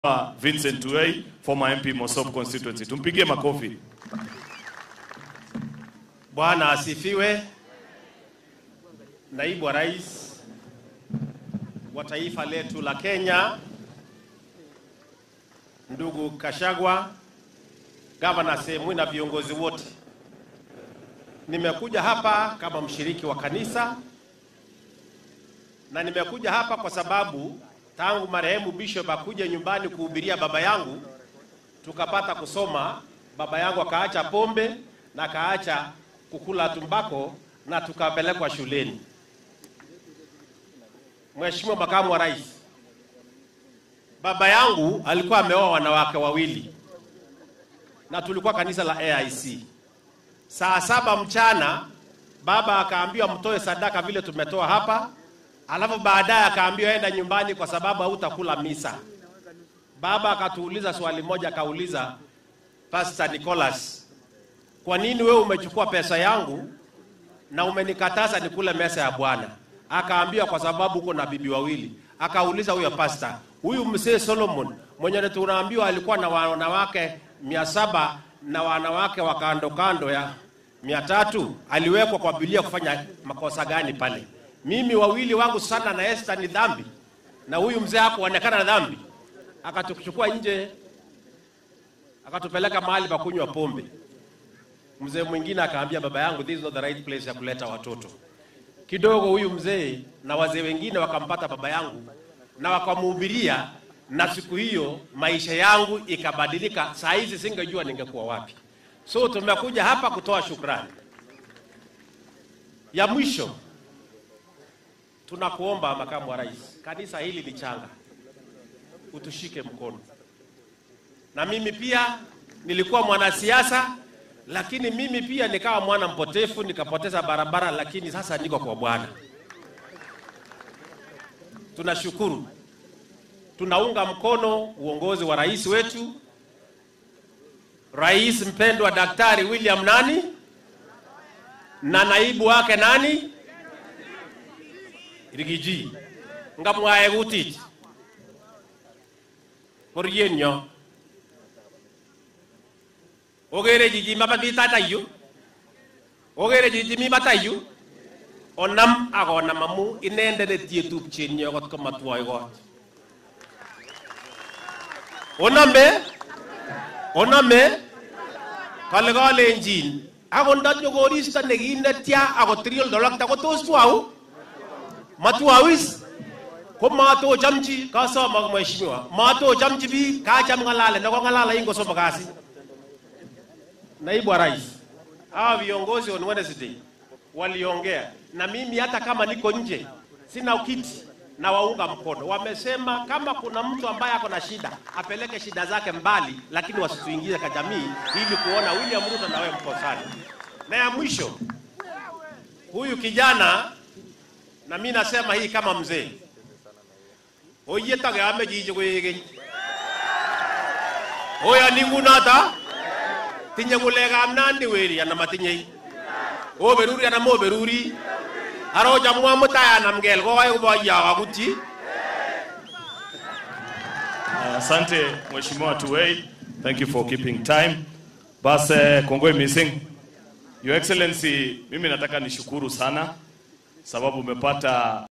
Vincent Tuwei, former MP Mosop constituency. Tumpigie makofi. Bwana asifiwe. Naibu wa Rais wa taifa letu la Kenya, ndugu Kashagwa, gavana Sehemu na viongozi wote, nimekuja hapa kama mshiriki wa kanisa na nimekuja hapa kwa sababu tangu marehemu Bishop akuja nyumbani kuhubiria baba yangu, tukapata kusoma, baba yangu akaacha pombe na akaacha kukula tumbako na tukapelekwa shuleni. Mheshimiwa Makamu wa Rais, baba yangu alikuwa ameoa wanawake wawili na tulikuwa kanisa la AIC. Saa saba mchana baba akaambiwa mtoe sadaka vile tumetoa hapa, alafu baadaye akaambiwa enda nyumbani kwa sababu hautakula misa. Baba akatuuliza swali moja, akauliza Pastor Nicholas, kwa nini wewe umechukua pesa yangu na umenikataza nikule mesa ya Bwana? Akaambiwa kwa sababu uko na bibi wawili. Akauliza huyo pasta, huyu mzee Solomon mwenye tunaambiwa alikuwa na wanawake mia saba na wanawake wa kando kando ya mia tatu aliwekwa kwa Biblia kufanya makosa gani pale? Mimi wawili wangu sana na Esther ni dhambi, na huyu mzee hakuonekana na dhambi. Akatuchukua nje, akatupeleka mahali pa kunywa pombe. Mzee mwingine akaambia baba yangu, this is not the right place ya kuleta watoto. Kidogo huyu mzee na wazee wengine wakampata baba yangu na wakamhubiria, na siku hiyo maisha yangu ikabadilika. Saa hizi singejua ningekuwa wapi. So tumekuja hapa kutoa shukrani. Ya mwisho, tunakuomba makamu wa rais, kanisa hili ni changa, utushike mkono. Na mimi pia nilikuwa mwanasiasa lakini mimi pia nikawa mwana mpotefu nikapoteza barabara, lakini sasa niko kwa Bwana. Tunashukuru, tunaunga mkono uongozi wa rais wetu, rais mpendwa Daktari William nani na naibu wake nani Rigiji ngamwae gutich poryenyo ogere jiji mababitata yu ogere jiji mi bata yu onam akonam amu inendet netie tupchenyi akot komatwoi kot onome onome kale kalenjin akot ndanyo koristo nekinetya akot tiriol dolokta ko tos twau matwau is ko matochamchi kasomok mheshimiwa matochamchi biik kacham ng'alale nekong'alala ingosomok kasi Naibu wa Rais, hawa viongozi on Wednesday waliongea na mimi, hata kama niko nje sina kiti na waunga mkono. Wamesema kama kuna mtu ambaye ako na shida apeleke shida zake mbali, lakini wasituingize kwa jamii ili kuona William Ruto na wewe mko sana. Na ya mwisho, huyu kijana na mimi nasema hii kama mzee oyetage ame jiji kwegeny oya ningunata tinye ng'ulekab nandi weri anan matinyei oberuri anan moberuri arochamwa mutai anam kel kokai koboyo akutyi Asante Mheshimiwa Tuwei. Thank you for keeping time. Bas eh, kongoi missing. Your Excellency, mimi nataka nishukuru sana sababu umepata